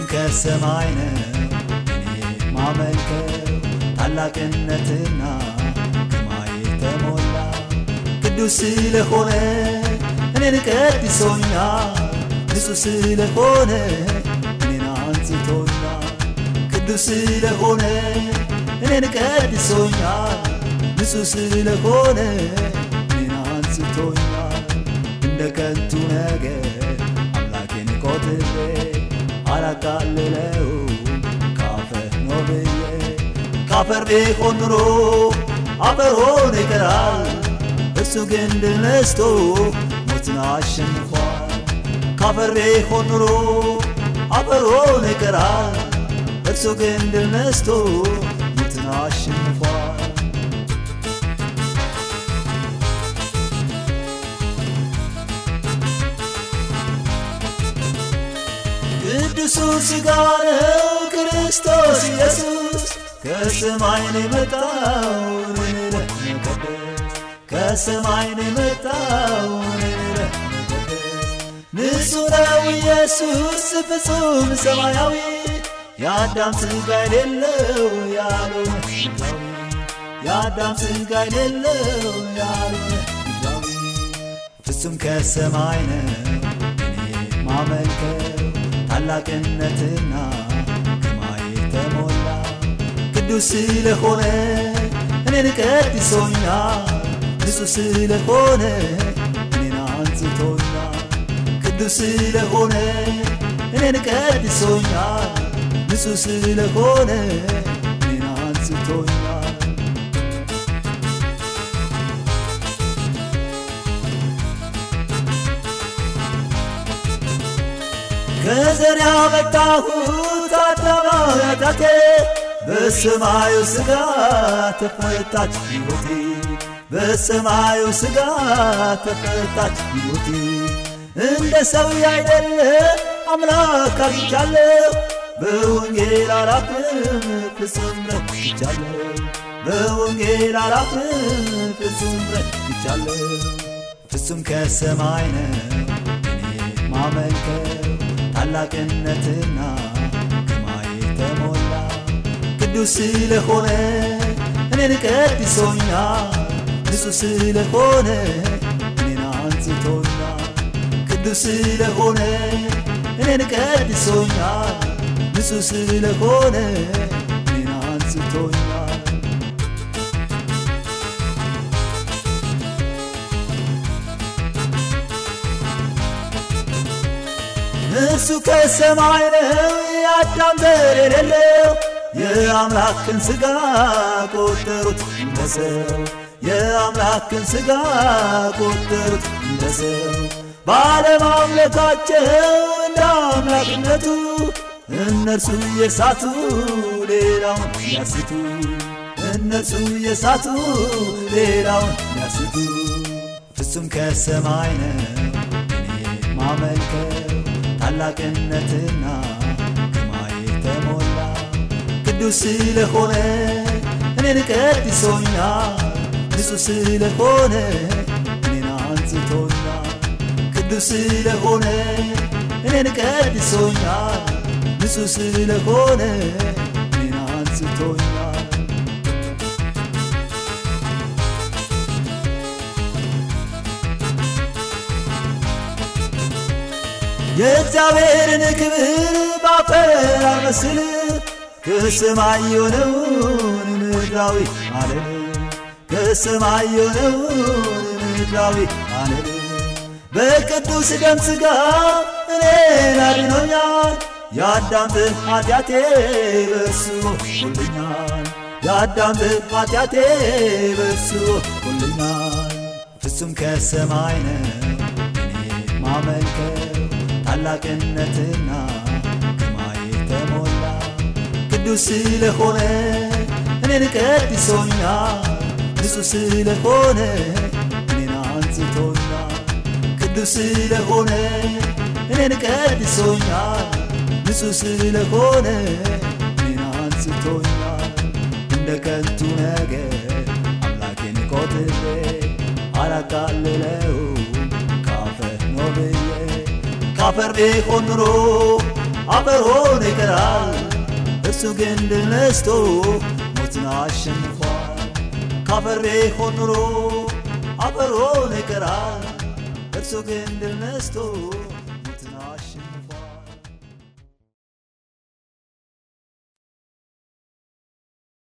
ከሰማይ ነው እኔ ማመልከው ታላቅነትና ግርማይ የተሞላ ቅዱስ ስለሆነ እኔን ቀድሶኛል ንጹሕ ስለሆነ እኔን አንጽቶኛል ቅዱስ ስለሆነ እኔን ቀድሶኛል ንጹሕ ስለሆነ እኔን አንጽቶኛል እንደ ከንቱ ነገር አምላኬን ቆጥሬ አላቃልለው ካፈር ነው ብዬ ካፈር ቢሆን ኑሮ አፈር ሆኖ ይቀራል እርሱ ግን ድል ነስቶ ሞትን አሸንፏል ካፈር ቢሆን ኑሮ አፈር ሆኖ ይቀራል እርሱ ግን ድል ነስቶ ሞትን አሸንፏል ቅዱሱ ሥጋ ነው ክርስቶስ ኢየሱስ ከሰማይ ነው የመጣው እኔን ለመቀደስ ከሰማይ ነው የመጣው እኔን ለመቀደስ ንጹሕ ነው ኢየሱስ ፍጹም ሰማያዊ የአዳም ሥጋ የሌለው ያልሆነ ምድራዊ የአዳም ሥጋ የሌለው ያልሆነ ምድራዊ ፍጹም ከሰማይ ነው እኔ ማመልከው ታላቅነትና ግርማይ የተሞላ ቅዱስ ስለሆነ እኔን ቀድሶኛል ንጹሕ ስለሆነ እኔን አንጽቶኛል ቅዱስ ስለሆነ እኔን ቀድሶኛል ንጹሕ ስለሆነ እኔን አንጽቶኛል ከዘር ያመጣሁት አዳማዊ ኃጢአቴ በሰማዩ ሥጋ ተፈታች ሕይወቴ በሰማዩ ሥጋ ተፈታች ሕይወቴ እንደ ሰው ያይደለ አምላክ አግኝቻለሁ በወንጌል አላፍርም ፍጹም ረክቻለሁ በወንጌል አላፍርም ፍጹም ረክቻለሁ ፍጹም ከሰማይ ነው እኔ ማመልከው ታላቅነትና ግርማይ የተሞላ ቅዱስ ስለሆነ እኔን ቀድሶኛል ንጹሕ ስለሆነ እኔን አንጽቶኛል ቅዱስ ስለሆነ እኔን ቀድሶኛል ንጹሕ ስለሆነ እኔን አንጽቶኛል እሱ ከሰማይ ነው የአዳም ዘር የሌለው የአምላክን ሥጋ ቆጠሩት እንደ ሰው የአምላክን ሥጋ ቆጠሩት እንደ ሰው ባለማምለካቸው እንደ አምላክነቱ እነርሱ የሳቱ ሌላውን ያስቱ እነርሱ የሳቱ ሌላውን ያስቱ ፍጹም ከሰማይ ነው እኔ ማመልከው ታላቅነትና ግርማይ የተሞላ ቅዱስ ስለሆነ እኔን ቀድሶኛል ንጹሕ ስለሆነ እኔን አንጽቶኛል ቅዱስ ስለሆነ እኔን ቀድሶኛል ንጹሕ ስለሆነ እኔን አንጽቶኛል የእግዚአብሔርን ክብር ባፈር አመስል ከሰማይ የሆነውን ምድራዊ አለም ከሰማይ የሆነውን ምድራዊ አለም በቅዱስ ደም ሥጋ እኔን አድኖኛል የአዳም ኃጢአቴ በእርሱ ሁልኛል የአዳም ኃጢአቴ በእርሱ ሁልኛል ፍጹም ከሰማይ ነው እኔ ማመልከው ታላቅነትና ግርማይ የተሞላ ቅዱስ ስለሆነ እኔን ቀድሶኛል ንጹሕ ስለሆነ እኔን አንጽቶኛል ቅዱስ ስለሆነ እኔን ቀድሶኛል ንጹሕ ስለሆነ እኔን አንጽቶኛል እንደ ከንቱ ነገር አምላኬን ቆጥሬ አላቃልለው ካፈር ነው ብዬ ካፈር ቢሆን ኑሮ አፈር ሆኖ ይቀራል እርሱ ግን ድል ነስቶ ሞትን አሸንፏል ካፈር ቢሆን ኑሮ አፈር ሆኖ ይቀራል እርሱ ግን ድል ነስቶ